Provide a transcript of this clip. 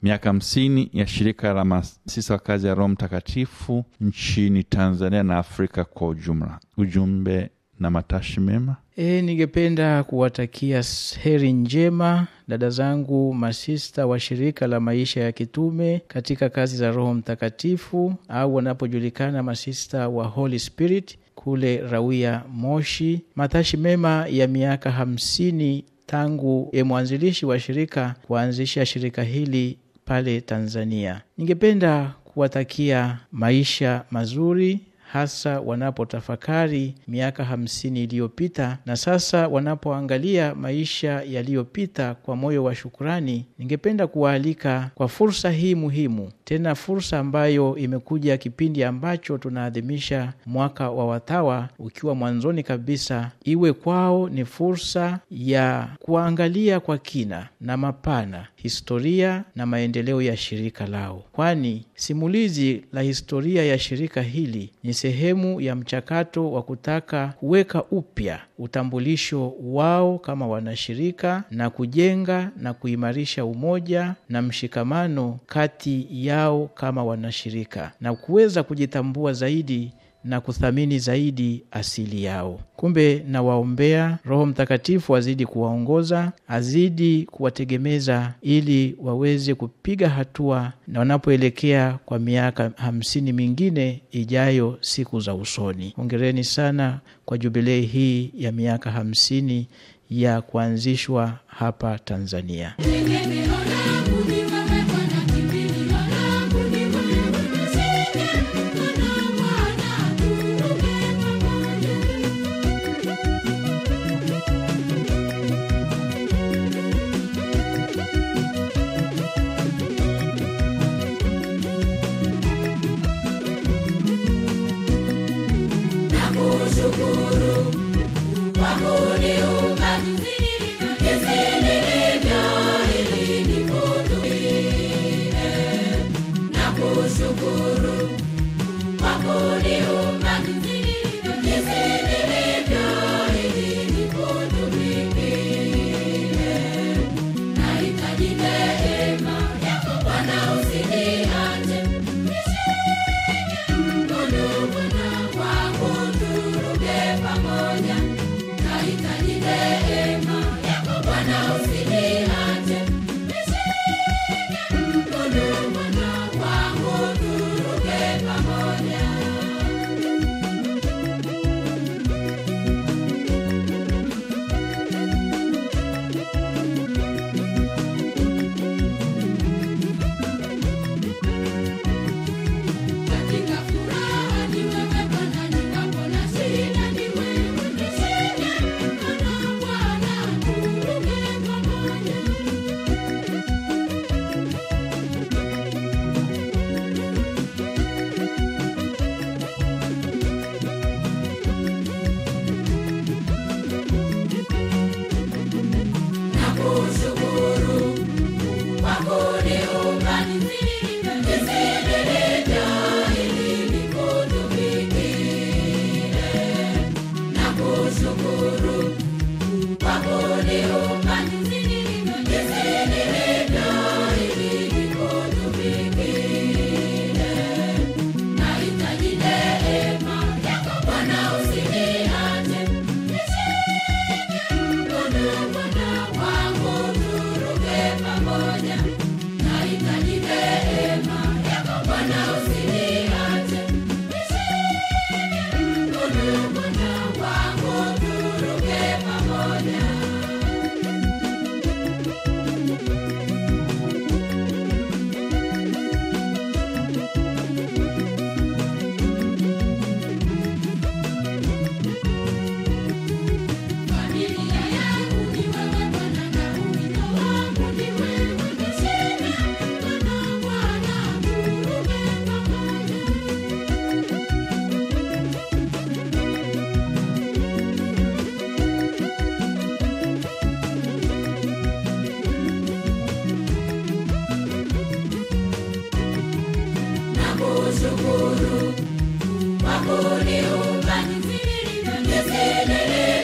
miaka hamsini ya shirika la masista wa kazi ya Roho Mtakatifu nchini Tanzania na Afrika kwa ujumla. Ujumbe na matashi mema. E, ningependa kuwatakia heri njema dada zangu masista wa shirika la maisha ya kitume katika kazi za Roho Mtakatifu au wanapojulikana masista wa Holy Spirit kule Rawia Moshi. Matashi mema ya miaka hamsini tangu e mwanzilishi wa shirika kuanzisha shirika hili pale Tanzania. Ningependa kuwatakia maisha mazuri hasa wanapotafakari miaka hamsini iliyopita na sasa wanapoangalia maisha yaliyopita kwa moyo wa shukurani. Ningependa kuwaalika kwa fursa hii muhimu, tena fursa ambayo imekuja kipindi ambacho tunaadhimisha mwaka wa watawa ukiwa mwanzoni kabisa, iwe kwao ni fursa ya kuangalia kwa kina na mapana historia na maendeleo ya shirika lao, kwani simulizi la historia ya shirika hili ni sehemu ya mchakato wa kutaka kuweka upya utambulisho wao kama wanashirika na kujenga na kuimarisha umoja na mshikamano kati yao kama wanashirika na kuweza kujitambua zaidi na kuthamini zaidi asili yao. Kumbe nawaombea Roho Mtakatifu azidi kuwaongoza, azidi kuwategemeza ili waweze kupiga hatua na wanapoelekea kwa miaka hamsini mingine ijayo siku za usoni. Hongereni sana kwa jubilei hii ya miaka hamsini ya kuanzishwa hapa Tanzania. kushukuru kwa kuniumba jinsi nilivyo